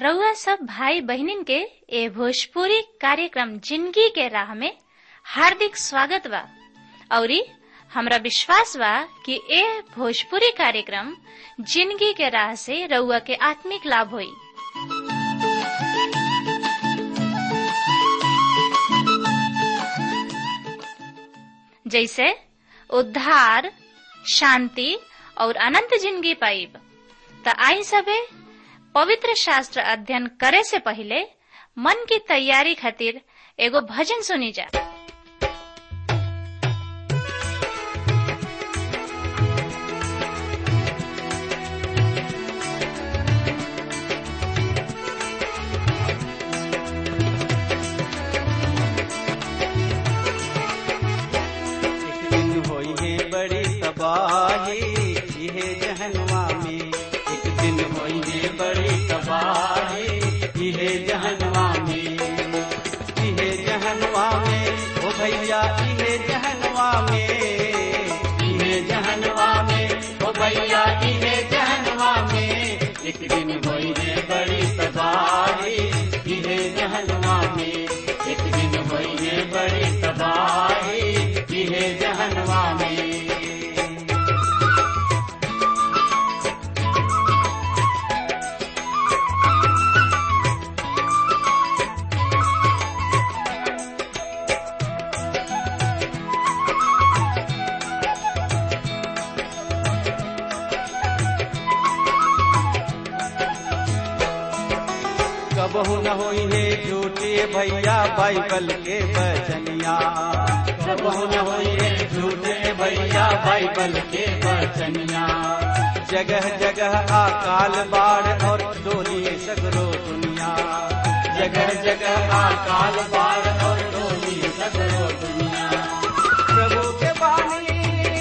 रउआ सब भाई बहिनीन के ए भोजपुरी कार्यक्रम जिंदगी के राह में हार्दिक स्वागत बा औरी हमरा विश्वास बा कि ए भोजपुरी कार्यक्रम जिंदगी के राह से रउआ के आत्मिक लाभ होई जैसे उद्धार शांति और अनंत जिंदगी पाइब त आई सबे पवित्र शास्त्र अध्ययन करे से पहले मन की तैयारी खातिर एगो भजन सुनी जा एक दिन होई है बड़ी तबाही इहे जहनवा में एक दिन होई है बड़ी तबाही इहे जहनवा में इहे जहनवा में ओ भैया इहे जहनवा में इहे जहनवा में ओ भैया इहे जहनवा में एक दिन होई है बड़ी तबाही इहे जहनवा में एक दिन होई है बड़ी तबाही इहे जहनवा में कबहू न होई है झूठे भैया बाइबल के बचनिया कबहू न होई है झूठे भैया बाइबल के बचनिया जगह जगह अकाल बाढ़ और डोली सगरो दुनिया जगह जगह अकाल बाढ़ और डोली सगरो दुनिया प्रभु के बानी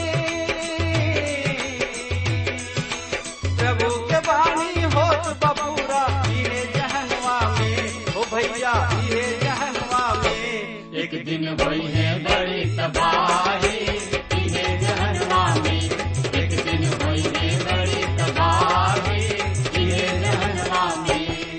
प्रभु के बानी होत बबूरा इहे जहनवा में ओ भैया इहे जहनवा में एक दिन भई है बड़ी तबाही इहे जहनवा में एक दिन भई है बड़ी तबाही इहे जहनवा में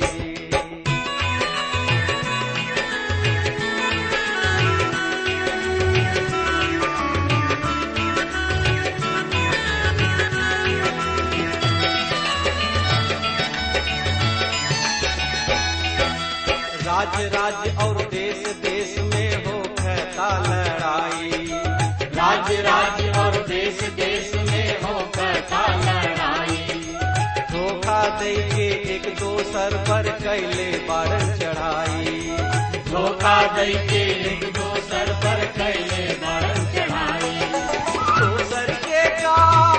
राज्य राज्य और देश देश में हो कहता लड़ाई राज्य राज्य और देश देश में हो कहता लड़ाई धोखा दे के एक दोसर पर कैले बारन चढ़ाई धोखा दे के एक दोसर पर कैले बारन चढ़ाई दोसर के का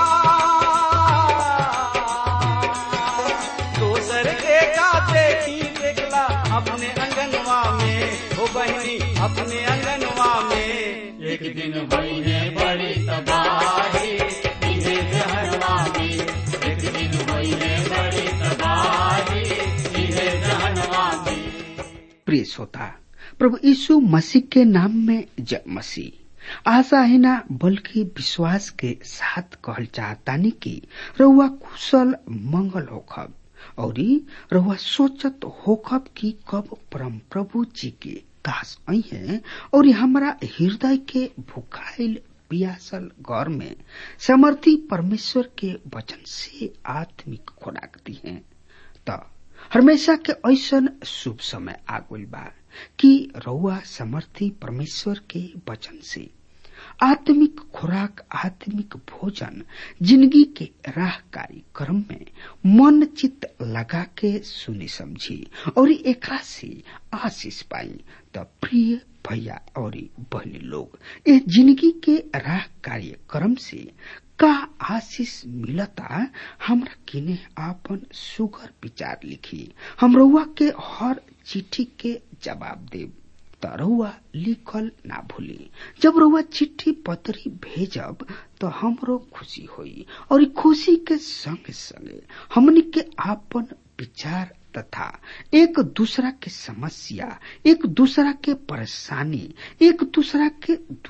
दोसर के का देखी देखला अपने अंगनवा में हो बहनी अपने अंगनवा में एक दिन भई है बड़ी तबाही इहे जहनवा में एक दिन भई है बड़ी तबाही इहे जहनवा में प्रिय श्रोता प्रभु यीशु मसीह के नाम में जय मसीह आशा है ना बल्कि विश्वास के साथ कहल चाहतानी कि रउआ कुशल मंगल होखब औरी रउआ सोचत होखब कि कब परम प्रभु जी के दास आई हैं और हमरा हृदय के भुखाइल पियासल गौर में समर्थी परमेश्वर के वचन से आत्मिक खुराक दी हैं त हमेशा के ऐसन शुभ समय आगुल बा कि रउआ समर्थी परमेश्वर के वचन से आत्मिक खुराक आत्मिक भोजन जिंदगी के राह कार्यक्रम में मन चित लगा के सुनी समझी और एकरा से आशीष पाई त प्रिय भैया और बहनी लोग इस जिंदगी के राह कार्यक्रम से का आशीष मिलता हमरा किने आपन सुगर विचार लिखी हम रउआ के हर चिट्ठी के जवाब देव त रउआ लिखल ना भूली जब रउआ चिट्ठी पत्री भेजब तो हमरो खुशी होई और ई खुशी के संगे संगे हमनी के आपन विचार तथा एक दूसरा के समस्या एक दूसरा के परेशानी एक दूसरा के दुख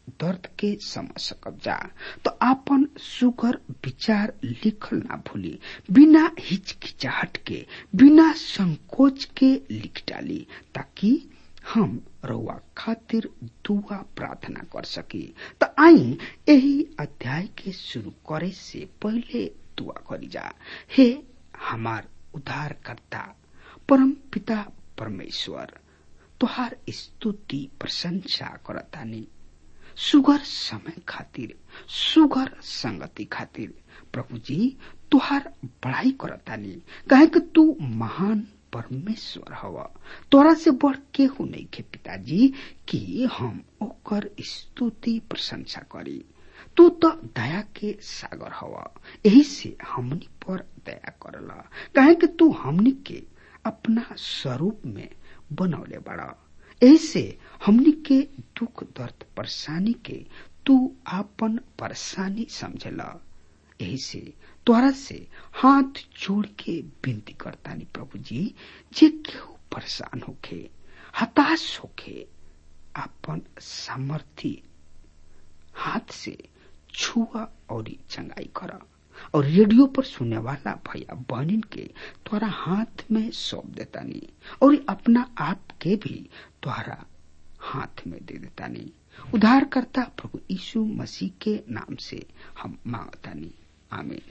दर्द के समझ सकब जा तो आपन सुगर विचार लिखल ना भूली बिना हिचकिचाहट के बिना संकोच के लिख डाली ताकि हम रउआ खातिर दुआ प्रार्थना कर सकी त आई यही अध्याय के शुरू करे से पहले दुआ करी जा हे हमार उद्धारकर्ता परम पिता परमेश्वर तुहार स्तुति प्रशंसा करतानी सुगर समय खातिर सुगर संगति खातिर प्रभु जी तुहार बड़ाई करतानी काहे कि तू महान परमेश्वर हव तोरा से बढ़ केहू नहीं के पिताजी कि हम ओकर स्तुति प्रशंसा करी तू तो दया के सागर हव यही से हमनी पर दया करला काहे कि तू हमनी के अपना स्वरूप में बनौले बड़ा ऐसे हमनी के दुख दर्द परेशानी के तू आपन परेशानी समझला यही से तोरा से हाथ जोड़ के विनती करतानी प्रभु जी जे केहू परेशान होखे हताश होखे आपन सामर्थी हाथ से छुआ और चंगाई करा और रेडियो पर सुनने वाला भैया बहनिन के तोरा हाथ में सौंप देतानी और अपना आप के भी तोहरा हाथ में दे देतानी उद्धारकर्ता प्रभु यीशु मसीह के नाम से हम मांगतानी आमीन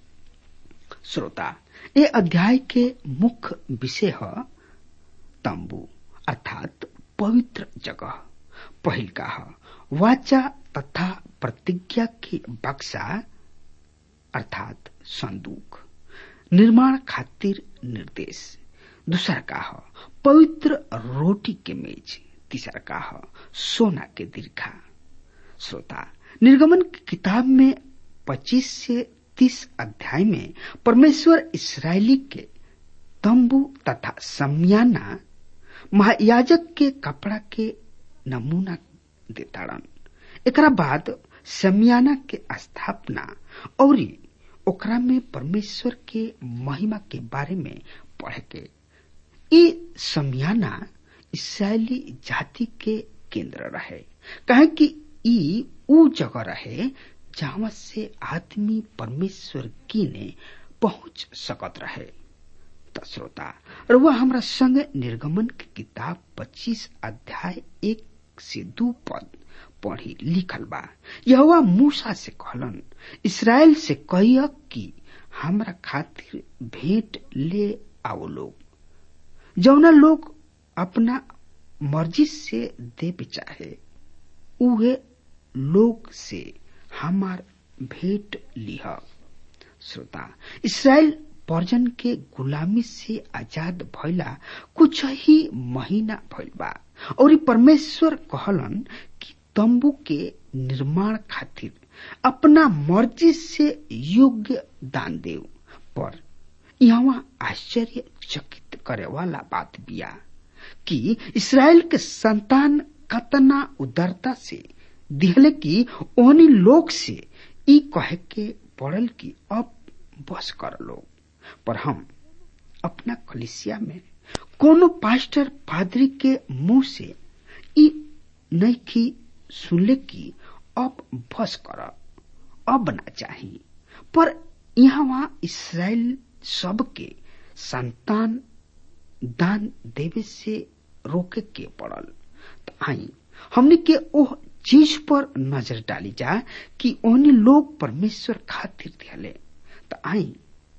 श्रोता ये अध्याय के मुख्य विषय है तंबू अर्थात पवित्र जगह पहिल का है वाचा तथा प्रतिज्ञा की बक्सा अर्थात संदूक निर्माण खातिर निर्देश दूसरा का है पवित्र रोटी के मेज तीसरा का है सोना के दीर्घा श्रोता निर्गमन की किताब में 25 से 30 अध्याय में परमेश्वर इसराइली के तंबू तथा समयाना महायाजक के कपड़ा के नमूना देताड़न एकरा बाद समियाना के स्थापना और ओकरा में परमेश्वर के महिमा के बारे में पढ़ के ई समियाना इसराइली जाति के केंद्र रहे कहे कि ई ऊ जगह रहे जहां से आदमी परमेश्वर की ने पहुंच सकत रहे त श्रोता और वह हमरा संग निर्गमन की किताब 25 अध्याय एक से दू पद पढ़ी लिखल बा यहोवा मूसा से कहलन इसराइल से कहिय कि हमरा खातिर भेंट ले आओ लोग जौना लोग अपना मर्जी से देवे चाहे उहे लोग से हमार भेंट लिह श्रोता इसराइल पर्जन के गुलामी से आजाद भइला कुछ ही महीना भइल बा और परमेश्वर कहलन कि तंबू के निर्माण खातिर अपना मर्जी से योग्य दान देव पर यहाँ आश्चर्य चकित करे वाला बात बिया कि इसराइल के संतान कतना उदारता से दिहले कि ओहनी लोग से ई कहे के पड़ल कि अब बस कर लो पर हम अपना कलिसिया में कोनो पास्टर पादरी के मुंह से ई नहीं की सुनले कि अब बस कर अब ना चाही पर यहाँ इसराइल सबके संतान दान देवे से रोके के पड़ल तो आई हमने के ओह चीज पर नजर डाली जा कि ओहनी लोग परमेश्वर खातिर दिहले तो आई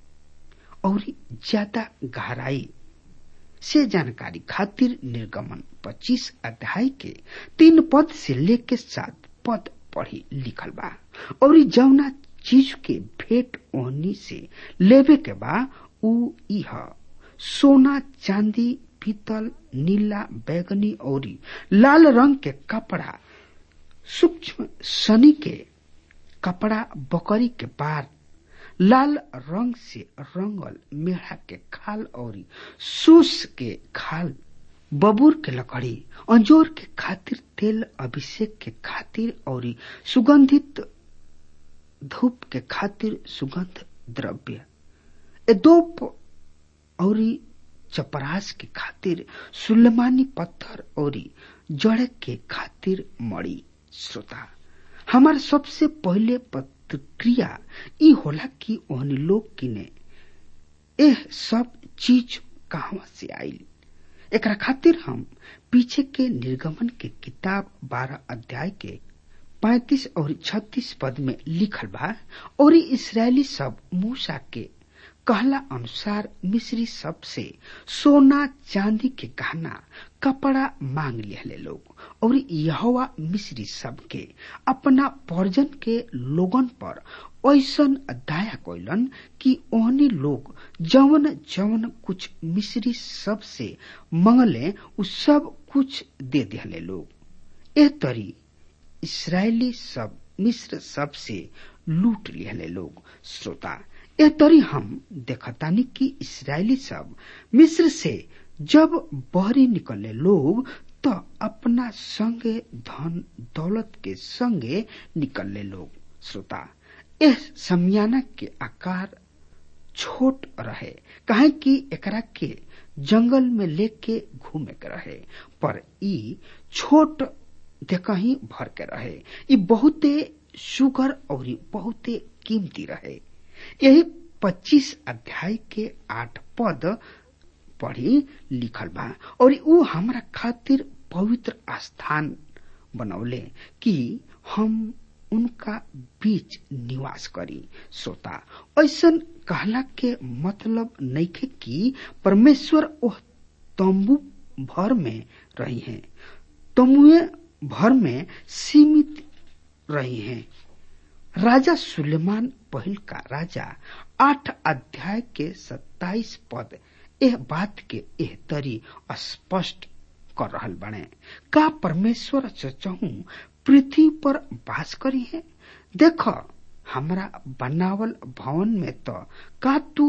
और ज्यादा गहराई से जानकारी खातिर निर्गमन 25 अध्याय के तीन पद से लेके सात पद पढ़ी लिखल बा और जौना चीज के भेंट ओहनी से लेवे के बा उ इह सोना चांदी पीतल नीला बैगनी और लाल रंग के कपड़ा सूक्ष्म सनी के कपड़ा बकरी के पार लाल रंग से रंगल मेढ़ा के खाल और सूस के खाल बबूर के लकड़ी अंजोर के खातिर तेल अभिषेक के खातिर और सुगंधित धूप के खातिर सुगंध द्रव्य एदोप और चपरास के खातिर सुलेमानी पत्थर और जड़े के खातिर मड़ी श्रोता हमार सबसे पहले प्रतिक्रिया ई होला कि ओहनी लोग किने एह सब चीज कहवा से आईल एकरा खातिर हम पीछे के निर्गमन के किताब बारह अध्याय के पैतीस और छत्तीस पद में लिखल बा और इसराइली सब मूसा के कहला अनुसार मिस्री सब से सोना चांदी के गहना कपड़ा मांग लिहले लोग और यहोवा मिस्री सब के अपना पर्जन के लोगन पर ऐसन दया कैलन कि ओहनी लोग जवन जवन कुछ मिस्री सब से मंगले उ सब कुछ दे दिहले लोग एह तरी इसराइली सब मिस्र सब से लूट लिहले लोग श्रोता ए तरी हम देखतानी कि इसराइली सब मिस्र से जब बहरी निकले लोग तो अपना संगे धन दौलत के संगे निकलले लोग श्रोता एह समियाना के आकार छोट रहे काहे कि एकरा के जंगल में लेके घूमे के रहे पर ई छोट देखही भर के रहे ई बहुते सुगर और बहुते कीमती रहे यही पच्चीस अध्याय के आठ पद पढ़ी लिखल बा और ऊ हमरा खातिर पवित्र स्थान बनौले कि हम उनका बीच निवास करी सोता ऐसन कहला के मतलब नइखे कि परमेश्वर ओह तंबू भर में रही हैं तमुए भर में सीमित रही हैं राजा सुलेमान पहिल का राजा आठ अध्याय के सत्ताईस पद एह बात के एह तरी स्पष्ट कर रहल बने का परमेश्वर चचहू पृथ्वी पर वास करी है देख हमरा बनावल भवन में तो का तू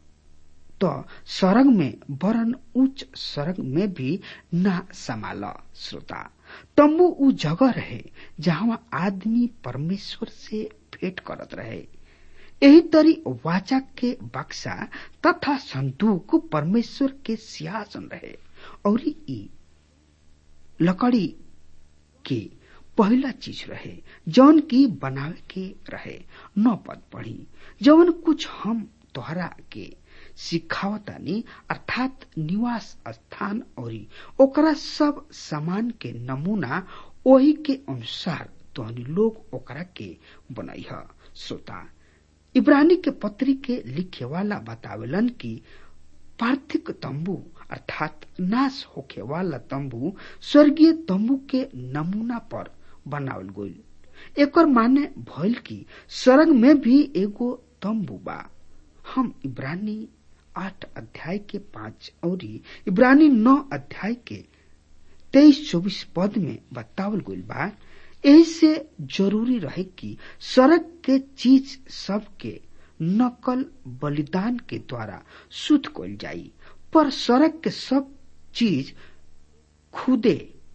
तो सरग में वरन उच्च सरग में भी ना संभाल श्रोता तम्बू उ जगह रहे जहाँ आदमी परमेश्वर से भेंट करत रहे यही तरी वाचा के बक्सा तथा संदूक परमेश्वर के सिंहासन रहे और ई लकड़ी के पहला चीज रहे जौन की बनावे के रहे नौ पद पढ़ी जौन कुछ हम तोहरा के सिखावतानी अर्थात निवास स्थान और ओकरा सब सामान के नमूना ओही के अनुसार तोहनी लोग ओकरा के बनई है श्रोता इब्रानी के पत्री के लिखे वाला बतावेलन कि पार्थिक तंबू अर्थात नाश होखे वाला तंबू स्वर्गीय तंबू के नमूना पर बनावल गईल एकर माने भइल कि सरग में भी एगो तंबू बा हम इब्रानी आठ अध्याय के पांच और इब्रानी नौ अध्याय के तेईस चौबीस पद में बतावल गईल बा यही से जरूरी रहे कि सड़क के चीज सब के नकल बलिदान के द्वारा शुद्ध कल जाई पर सड़क के सब चीज खुदे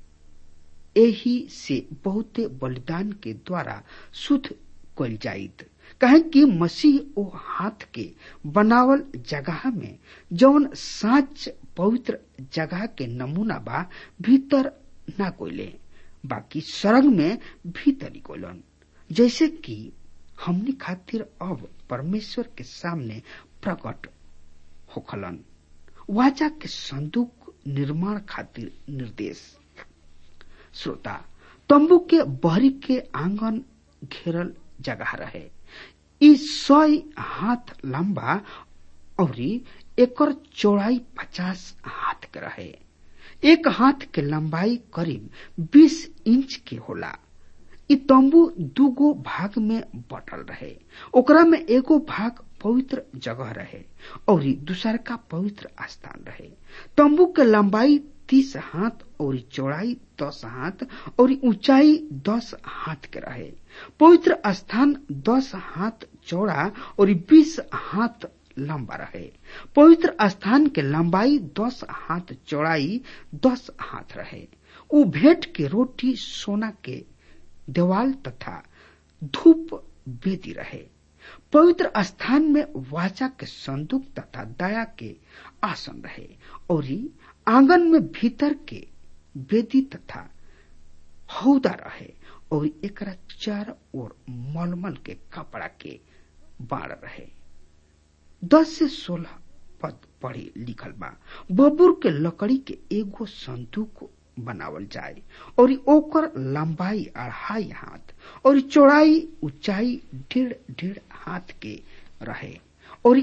यही से बहुते बलिदान के द्वारा शुद्ध कल जाइत कहे कि मसीह ओ हाथ के बनावल जगह में जौन साच पवित्र जगह के नमूना बा भीतर ना कोयले बाकी सरग में भीतरी कोलन जैसे कि हमनी खातिर अब परमेश्वर के सामने प्रकट होखलन वाचा के संदूक निर्माण खातिर निर्देश श्रोता तंबू के बहरी के आंगन घेरल जगह रहे ई सौ हाथ लंबा और एकर चौड़ाई पचास हाथ के रहे एक हाथ के लंबाई करीब बीस इंच के होला इ तंबू दूगो भाग में बटल रहे ओकरा में एगो भाग पवित्र जगह रहे और दूसर का पवित्र स्थान रहे तंबू के लंबाई तीस हाथ और चौड़ाई दस हाथ और ऊंचाई दस हाथ के रहे पवित्र स्थान दस हाथ चौड़ा और बीस हाथ लंबा रहे पवित्र स्थान के लंबाई दस हाथ चौड़ाई दस हाथ रहे उ भेंट के रोटी सोना के देवाल तथा धूप बेदी रहे पवित्र स्थान में वाचा के संदूक तथा दया के आसन रहे और आंगन में भीतर के बेदी तथा हौदा रहे और एकरा चार और मलमल के कपड़ा के बाढ़ रहे दस से सोलह पद पढ़ी लिखल बा बबूर के लकड़ी के एगो संदूक बनावल जाए और ओकर लंबाई अढ़ाई हाथ और चौड़ाई ऊंचाई डेढ़ डेढ़ हाथ के रहे और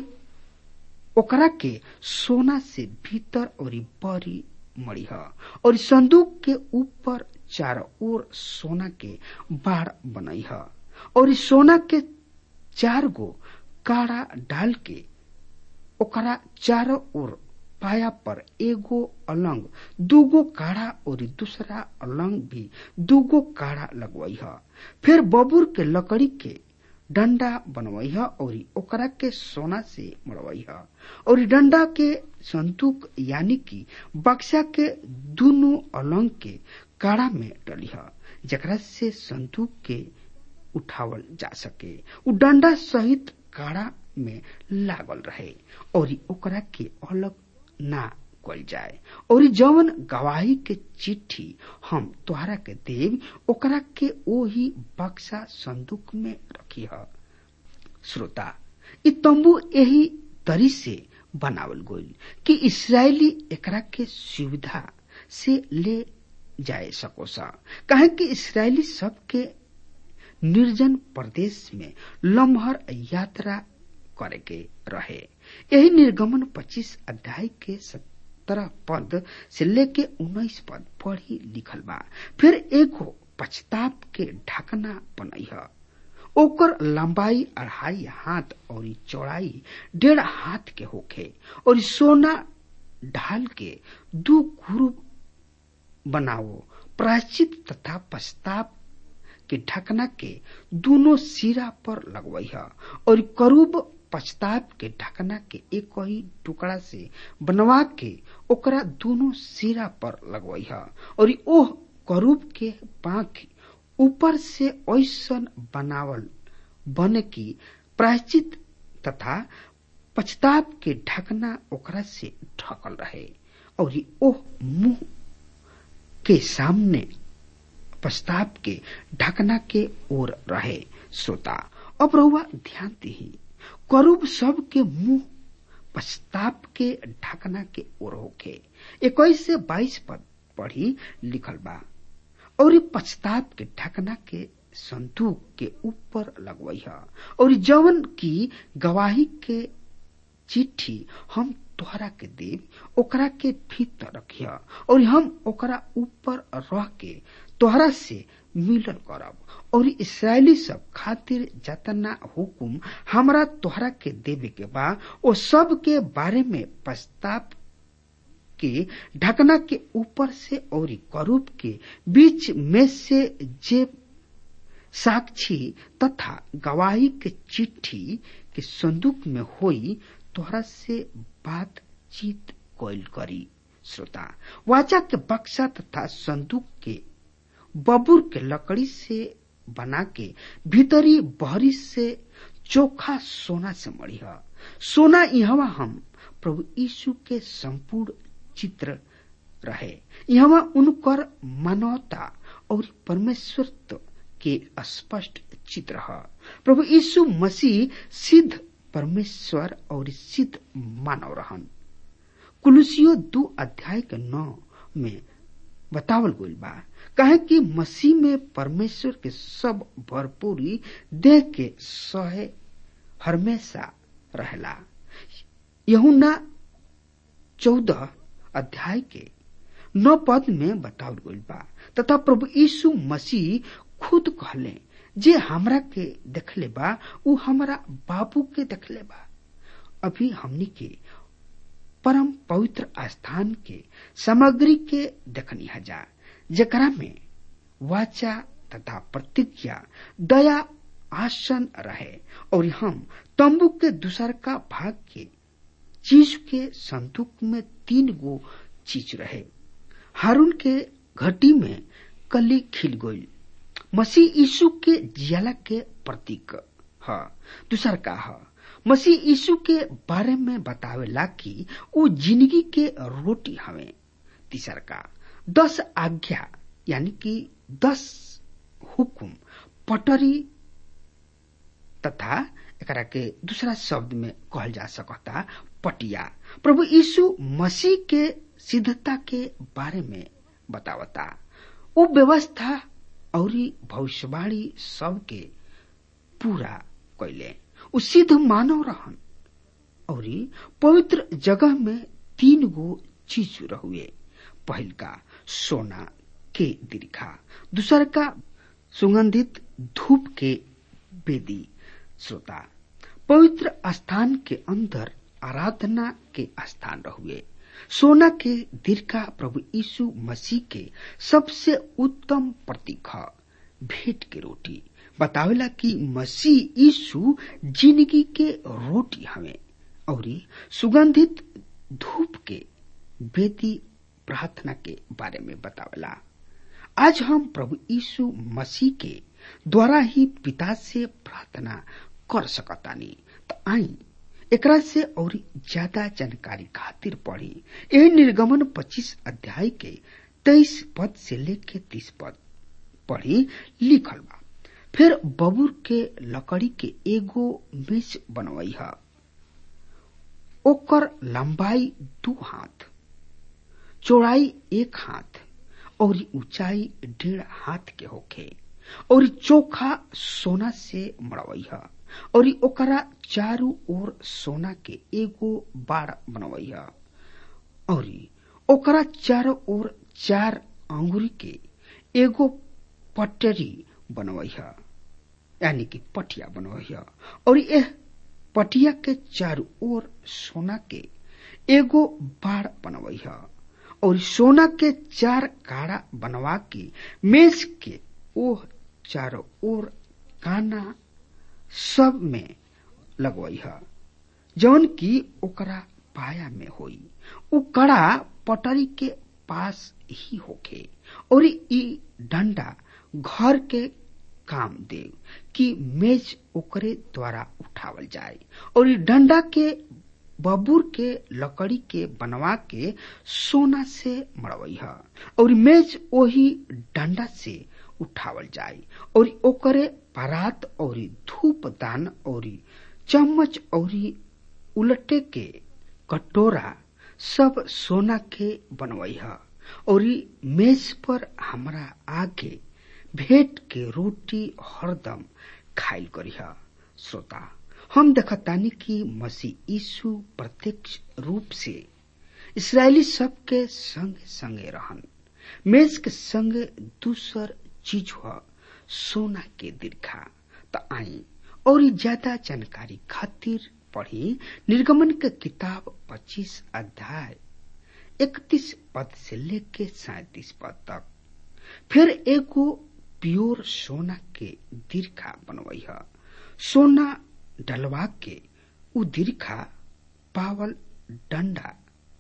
ओकरा के सोना से भीतर और बड़ी मड़ीह और संदूक के ऊपर चारों ओर सोना के बाढ़ बनईह और सोना के चार गो काड़ा डाल के ओकरा चारों ओर पाया पर एगो अलंग दूगो काढ़ा और दूसरा अलंग भी दूगो काढ़ा लगवई है फिर बबूर के लकड़ी के डंडा बनवई है और ओकरा के सोना से मड़वई है और डंडा के संतूक यानी कि बक्सा के दोनों अलंग के काढ़ा में डली है जकरा से संतूक के उठावल जा सके उ डंडा सहित काढ़ा में लागल रहे और ओकरा के अलग ना कल जाए और जवन गवाही के चिट्ठी हम तोहरा के देव ओकरा के ओही बक्सा संदूक में रखी है श्रोता इ तंबू यही तरी से बनावल गईल कि इसराइली एकरा के सुविधा से ले जाए सको सा कहे कि इसराइली सबके निर्जन प्रदेश में लम्हर यात्रा करे के रहे यही निर्गमन 25 अध्याय के सत्रह पद से लेके उन्नीस पद पढ़ी लिखल बा फिर एगो पछताप के ढकना बनई है ओकर लंबाई अढ़ाई हाथ और चौड़ाई डेढ़ हाथ के होखे और सोना ढाल के दू ग्रुप बनाओ प्रायश्चित तथा पश्चाताप के ढकना के दोनों सिरा पर लगवई है और करूब पश्चाताप के ढकना के एक ही टुकड़ा से बनवा के ओकरा दोनों सिरा पर लगवई है और ओह करूब के पाख ऊपर से ऐसन बनावल बने की प्रायश्चित तथा पश्चाताप के ढकना ओकरा से ढकल रहे और ओह मुंह के सामने पश्चाताप के ढकना के ओर रहे श्रोता अब रहुआ ध्यान दी करूब सब के मुंह पश्चाताप के ढकना के ओर होके इक्कीस से बाईस पद पढ़ी लिखल बा और पश्चाताप के ढकना के संदूक के ऊपर लगवई है और जवन की गवाही के चिट्ठी हम तोहरा के देव ओकरा के भीतर रखिया और हम ओकरा ऊपर रह के तोहरा से मिलन करब और इसराइली सब खातिर जतना हुकुम हमरा तोहरा के देवे के बा ओ सब के बारे में प्रस्ताव के ढकना के ऊपर से और करूप के बीच में से जे साक्षी तथा गवाही के चिट्ठी के संदूक में होई तोहरा से बातचीत कोयल करी श्रोता वाचा के बक्सा तथा संदूक के बबूर के लकड़ी से बना के भीतरी बहरी से चोखा सोना से मड़ी है सोना यहाँ हम प्रभु यीशु के संपूर्ण चित्र रहे यहाँ उनकर मानवता और परमेश्वरत्व के स्पष्ट चित्र है प्रभु यीशु मसीह सिद्ध परमेश्वर और सिद्ध मानव रहन कुलुसियो दो अध्याय के नौ में बतावल गईल बा कहे कि मसीह में परमेश्वर के सब भरपूरी देख के सहे हमेशा रहला यहुना चौदह अध्याय के नौ पद में बतावल गईल बा तथा प्रभु यीशु मसीह खुद कहले जे हमरा के देखले बा उ हमरा बाबू के देखले बा अभी हमनी के परम पवित्र स्थान के सामग्री के देखनी हजा जकरा में वाचा तथा प्रतिज्ञा दया आसन रहे और हम तंबू के दूसर का भाग के चीज के संदूक में तीन गो चीज रहे हारून के घटी में कली खिल गई मसीह यीशु के जियाला के प्रतीक ह दूसर का ह मसीह यीशु के बारे में बतावेला कि वो जिंदगी के रोटी हवे तीसर का दस आज्ञा यानी कि दस हुकुम पटरी तथा एकरा के दूसरा शब्द में कहल जा सकता पटिया प्रभु यीशु मसीह के सिद्धता के बारे में बतावता उ व्यवस्था और भविष्यवाणी सबके पूरा कैले उ सिद्ध मानव रहन और पवित्र जगह में तीन गो चीज रहुए पहल का सोना के दीर्घा दूसर का सुगंधित धूप के बेदी श्रोता पवित्र स्थान के अंदर आराधना के स्थान रहुए सोना के दीर्घा प्रभु यीशु मसीह के सबसे उत्तम प्रतीक है भेंट के रोटी बतावेला कि मसीह यीशु जिंदगी के रोटी हमें और सुगंधित धूप के बेदी प्रार्थना के बारे में बतावेला आज हम प्रभु यीशु मसीह के द्वारा ही पिता से प्रार्थना कर सकतानी तो आई एकरा से और ज्यादा जानकारी खातिर पढ़ी यह निर्गमन 25 अध्याय के 23 पद से लेके 30 पद पढ़ी लिखल बा फिर बबूर के लकड़ी के एगो मेज बनवई है ओकर लंबाई दू हाथ चौड़ाई एक हाथ और ऊंचाई डेढ़ हाथ के होखे और चोखा सोना से मड़वई है और ओकरा चारू ओर सोना के एगो बाड़ बनवई है और ओकरा चारों ओर चार अंगुरी के एगो पटरी बनवई है यानी कि पटिया बनवई है और यह पटिया के चारों ओर सोना के एगो बाड़ बनवई है और सोना के चार काड़ा बनवा के मेज के ओह चारों ओर काना सब में लगवई है जौन की ओकरा पाया में होई उ कड़ा पटरी के पास ही होखे और ई डंडा घर के काम दे कि मेज ओकरे द्वारा उठावल जाए और ई डंडा के बबूर के लकड़ी के बनवा के सोना से मड़वई है और मेज वही डंडा से उठावल जाए और ओकरे परात और धूप दान और चम्मच और उलटे के कटोरा सब सोना के बनवई है और मेज पर हमरा आगे भेंट के रोटी हरदम खाइल करी है श्रोता हम देखतानी कि मसीह यीशु प्रत्यक्ष रूप से इसराइली सब के संगे संगे रहन मेज के संगे दूसर चीज हुआ सोना के दीर्घा त आई और ज्यादा जानकारी खातिर पढ़ी निर्गमन के किताब 25 अध्याय 31 पद से लेके सैतीस पद तक फिर एगो प्योर सोना के दीर्घा बनवई है सोना डलवा के उ दीर्घा पावल डंडा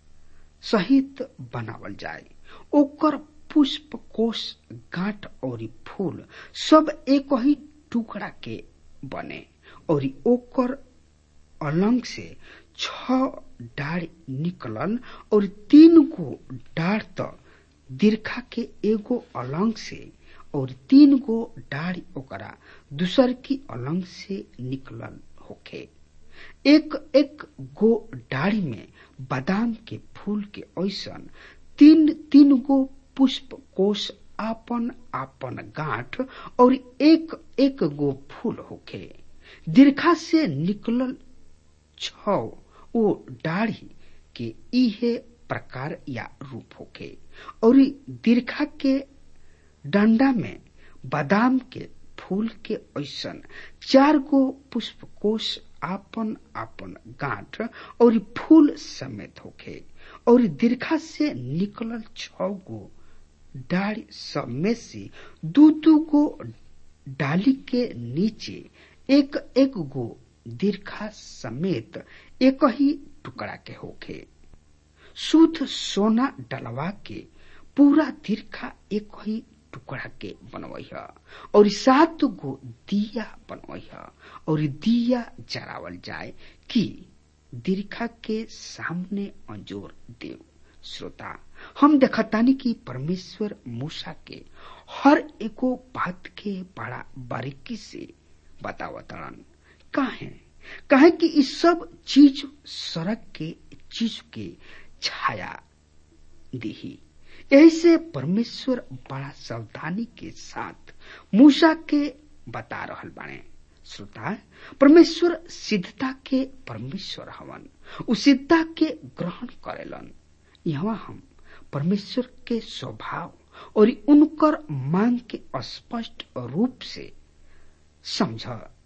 सहित बनावल जाए ओकर पुष्प कोष गांठ और फूल सब एक ही टुकड़ा के बने और ओकर अलंग से छ डाढ़ निकलल और तीन गो डाढ़ त दीर्घा के एगो अलंग से और तीन गो डाढ़ ओकरा दूसर की अलंग से निकलल होखे एक एक गो डाढ़ी में बादाम के फूल के ऐसन तीन तीन गो पुष्प कोष आपन आपन गांठ और एक एक गो फूल होखे दीर्घा से निकलल छ वो डाढ़ी के इहे प्रकार या रूप होखे और दीर्घा के डंडा में बादाम के फूल के ऐसन चार गो पुष्प कोष आपन आपन गांठ और फूल समेत होखे और दीर्घा से निकलल छ गो डाढ़ी सब में से दू दू गो डाली के नीचे एक एक गो दीर्घा समेत एक ही टुकड़ा के होखे शुद्ध सोना डलवा के पूरा दीर्घा एक ही टुकड़ा के बनवई है और सात गो दिया बनवई है और दिया जरावल जाए कि दीर्घा के सामने अंजोर देव श्रोता हम देखतानी कि परमेश्वर मूसा के हर एको बात के बड़ा बारीकी से बतावतड़न काहे काहे कि इस सब चीज सड़क के चीज के छाया दिही यही से परमेश्वर बड़ा सावधानी के साथ मूसा के बता रहल बाणे श्रोता परमेश्वर सिद्धता के परमेश्वर हवन उ सिद्धता के ग्रहण करेलन यहाँ हम परमेश्वर के स्वभाव और उनकर मांग के स्पष्ट रूप से समझ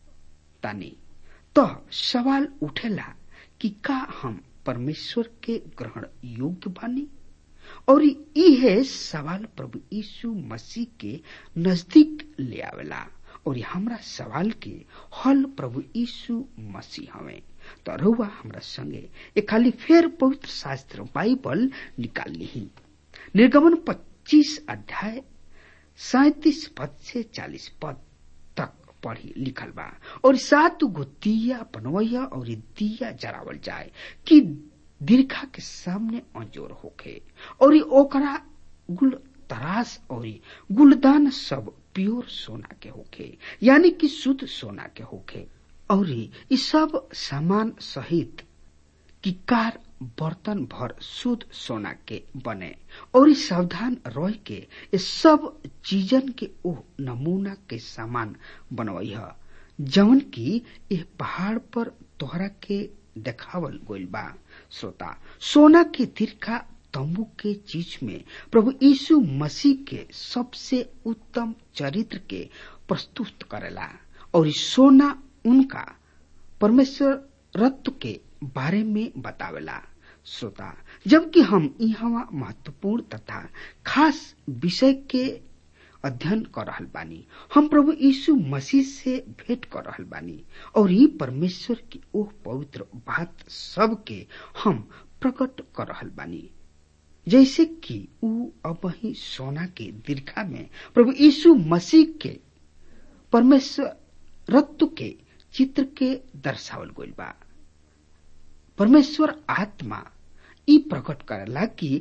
तानी तो सवाल उठेला कि का हम परमेश्वर के ग्रहण योग्य बानी और इहे सवाल प्रभु यीशु मसीह के नजदीक ले आवेला और हमरा सवाल के हल प्रभु यीशु मसीह हवे तो रहुआ हमरा संगे एक खाली फेर पवित्र शास्त्र बाइबल निकाल ली निर्गमन 25 अध्याय सैतीस पद से 40 पद तक पढ़ी लिखल बा और सात गो दिया बनवैया और दिया जरावल जाए कि दीर्घा के सामने अंजोर होखे और ओकरा गुल तरास और गुलदान सब प्योर सोना के होखे यानी कि शुद्ध सोना के होखे और ई सब सामान सहित किकार बर्तन भर शुद्ध सोना के बने और ई सावधान रह के ये सब चीजन के ओ नमूना के सामान बनवई जवन की ये पहाड़ पर तोहरा के देखावल गइल बा श्रोता सोना के तिरखा तंबू के चीज में प्रभु यीशु मसीह के सबसे उत्तम चरित्र के प्रस्तुत करेला और सोना उनका परमेश्वर रत्व के बारे में बतावेला श्रोता जबकि हम यहाँ महत्वपूर्ण तथा खास विषय के अध्ययन कर रहल बानी हम प्रभु यीशु मसीह से भेंट कर रहल बानी और ये परमेश्वर की ओह पवित्र बात सब के हम प्रकट कर रहल बानी जैसे कि ऊ अब ही सोना के दीर्घा में प्रभु यीशु मसीह के परमेश्वर रत्व के चित्र के दर्शावल गइल बा परमेश्वर आत्मा ई प्रकट करेला कि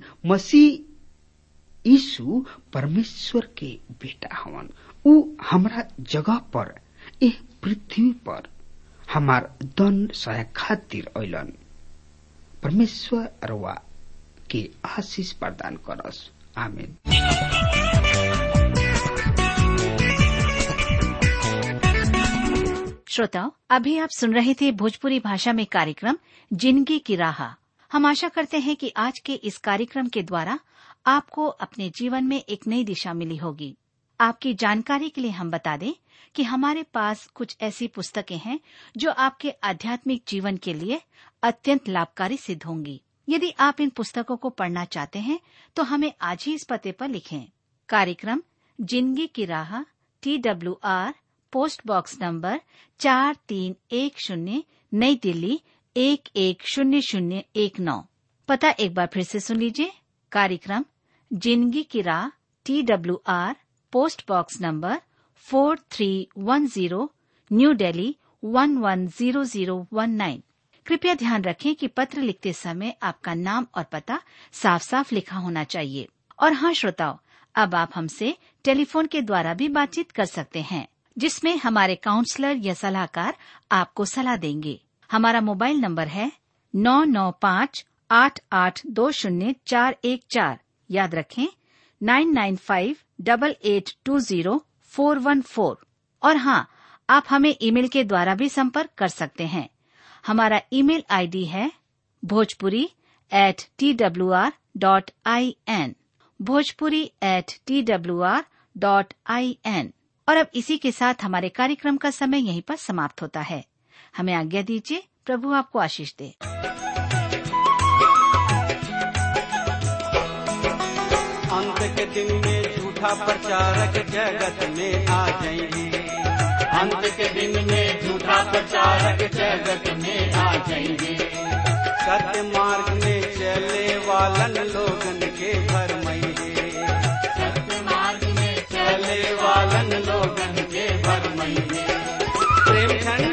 मसीह यीशु परमेश्वर के बेटा हवन ऊ हमरा जगह पर एह पृथ्वी पर हमार दन सहाय खातिर ऐलन परमेश्वर रवा के आशीष प्रदान करस आमीन श्रोताओं अभी आप सुन रहे थे भोजपुरी भाषा में कार्यक्रम जिंदगी की राह हम आशा करते हैं कि आज के इस कार्यक्रम के द्वारा आपको अपने जीवन में एक नई दिशा मिली होगी आपकी जानकारी के लिए हम बता दें कि हमारे पास कुछ ऐसी पुस्तकें हैं जो आपके आध्यात्मिक जीवन के लिए अत्यंत लाभकारी सिद्ध होंगी यदि आप इन पुस्तकों को पढ़ना चाहते हैं तो हमें आज ही इस पते पर लिखें कार्यक्रम जिंदगी की राह T W R post box number चार तीन एक शून्य नई दिल्ली एक एक शून्य शून्य एक नौ पता एक बार फिर से सुन लीजिए कार्यक्रम जिंदगी की राह T W R post box number four three one zero new Delhi one one zero zero one nine कृपया ध्यान रखें कि पत्र लिखते समय आपका नाम और पता साफ साफ लिखा होना चाहिए और हाँ श्रोताओं अब आप हमसे टेलीफोन के द्वारा भी बातचीत कर सकते हैं जिसमें हमारे काउंसलर या सलाहकार आपको सलाह देंगे हमारा मोबाइल नंबर है नौ नौ पाँच आठ आठ दो शून्य चार एक चार याद रखें nine nine five double eight two zero four one four और हाँ आप हमें ईमेल के द्वारा भी संपर्क कर सकते हैं हमारा ईमेल आईडी है Bhojpuri at T W R dot I N Bhojpuri at T W R dot I N और अब इसी के साथ हमारे कार्यक्रम का समय यहीं पर समाप्त होता है हमें आज्ञा दीजिए प्रभु आपको आशीष दे अंत के दिन में झूठा प्रचारक जगत में आ जाएंगे अंत के दिन में झूठा प्रचारक जगत में आ जाएंगे सत्य मार्ग में चले वालन लोगन के भरमइए सत्य मार्ग में चले वालन लोगन के भरमइए प्रेम ठंड